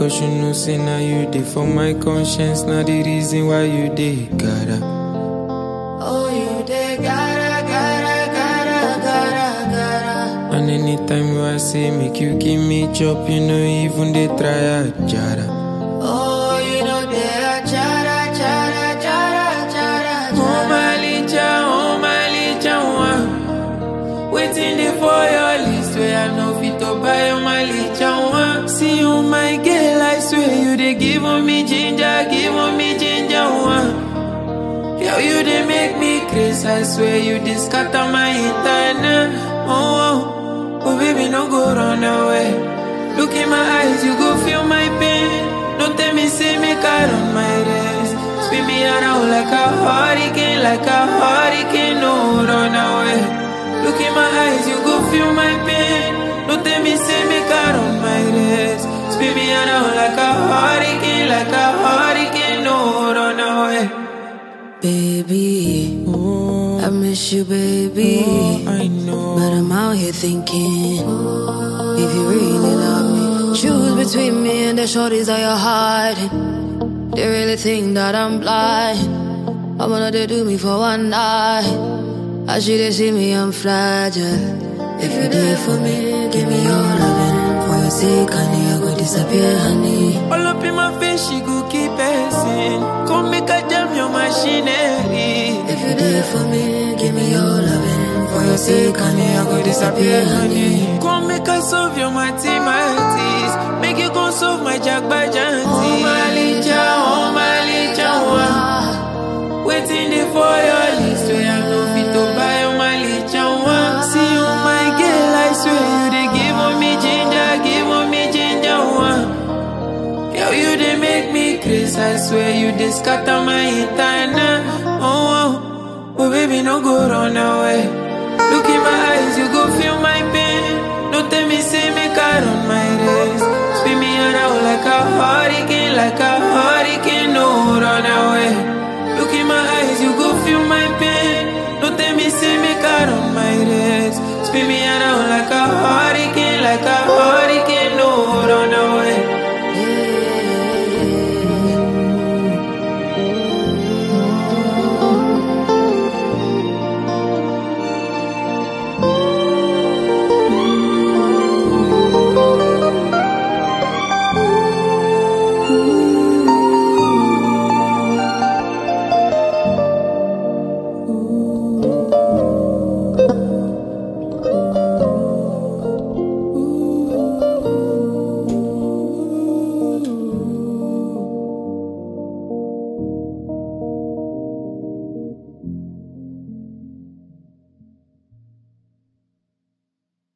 cause you know say now you dey for my conscience. Now the reason why you dey gotta. Oh, you dey gotta, gotta, gotta, gotta, gotta. And anytime you I say make you give me chop, you know even they try a jara. Oh, you know they are chara, chara, chara, chara, Oh chara. my licha, oh my licha, one. Waiting there for your list where I know fit to buy oh my licha, one. See you my girl, I swear you they give on me ginger, give on me ginger, one. Yo, you they make me crazy, I swear you they scatter my internet. Oh, oh, oh baby, no go run away. Look in my eyes, you go feel my pain. Don't tell me, say me car on my race. Spin me around like a hurricane, like a hurricane, no run away. Look in my eyes, you go feel my pain. Don't tell me, say me car on my race. Spin me around like a hurricane, like a hurricane, no run away. Baby, Oh, I miss you, baby. oh, I know. But I'm out here thinking, if you really love me, choose between me and the shorties that you're hiding. They really think that I'm blind. I'm gonna they do me for one night. I should they see me, I'm fragile. If you do it for me, give me your loving. For your sake, honey, I go disappear, honey. All up in my face, she go keep passing. Come make a jam your machinery. If you do it for me, give me your loving. For your sake, honey, I go disappear, honey. Come make us solve your mathematics. Make you go solve my jagbajanti. Oh, my licha, oh my licha, one. Waiting there for your list where I know fit to buy oh my licha, one. See you, my girl, I swear you they give on me ginger, give on me ginger, one. Yo, you they make me crazy, I swear you they scatter my internet. Oh, oh, oh, baby, no go run away. Look in my eyes, you go feel my pain. Don't tell me, say me car on my race. Spin me around like a hurricane, like a hurricane, no run away. Look in my eyes, you go feel my pain. Don't tell me, say me car on my race. Spin me around like a hurricane, like a hurricane.